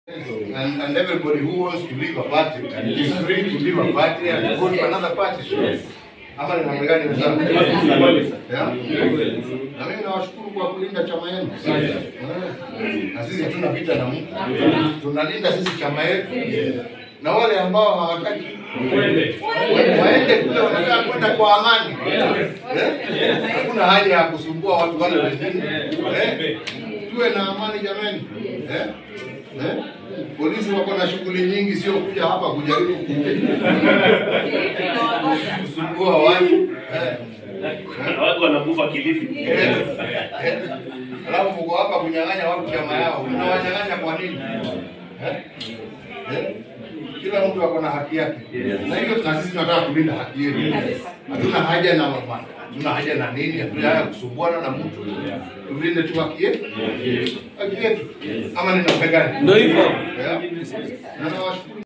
And, and everybody who wants to leave a party is free to leave a party and go to another party. Ama ni namna gani wenzangu? Yeah? Na mimi nawashukuru kwa kulinda chama yenu. Eh. Na sisi hatuna vita na mtu. Tunalinda sisi chama yetu. Na wale ambao hawataki wa- waende kule wanataka kwenda kwa amani. Eh? Hakuna haja ya kusumbua watu wale wengine. Eh? Tuwe na amani jamani. Eh? Eh? Polisi wako na shughuli nyingi, sio kuja hapa kujaribu kusumbua watu. Eh? Watu wanakufa Kilifi. Eh? Eh? Alafu mko hapa kunyang'anya watu chama yao, mnawanyang'anya kwa nini? Eh? Eh? Kila mtu ako na haki yake, na hiyo na sisi tunataka kulinda haki yetu. Hatuna haja na mama, hatuna haja na nini, hatuna haja ya kusumbuana na mtu. Tulinde tu haki yetu, haki yetu, ama ni namna gani? Ndio hivyo. Yeah. Na nawashukuru